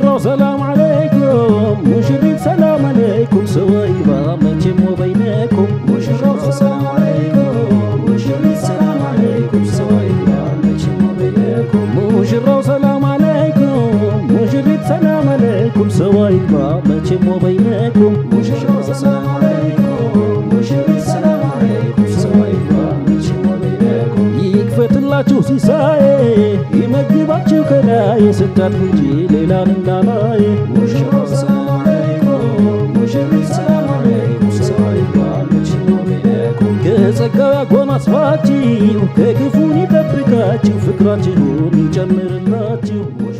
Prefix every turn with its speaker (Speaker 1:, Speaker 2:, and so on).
Speaker 1: ሙሽራው ሰላም አለይኩም ሙሽሪት ሰላም አለይኩም ሰወይባ መቼም ወበይነኩም ሙሽራው ሰላም አለይኩም ሙሽሪት ሰላም አለይኩም ሰወይባ መቼም ወበይነኩም ሙሽራው ሰላም አለይኩም ሙሽሪት ሰላም አለይኩም ሰወይባ መቼም ወበይነኩም ሙሽራው ሰላም አለይኩም ሙሽሪት ሰላም አለይኩም ሰወይባ መቼም ወበይነኩም ይክፈትላችሁ ሲሳዬ ይመግባችሁ ከላይ ስታድሩ እንጂ ሌላን እንዳላይ ሙሽራው ሰላም አለይኩም ሙሽሪት ሰላም አለይኩም ሰወይባ መቼም ወበይነኩም ከጸጋው ያጎናጽፋችሁ ከክፉን ይጠብቃችሁ ፍቅራችሁን ይጨምርላችሁ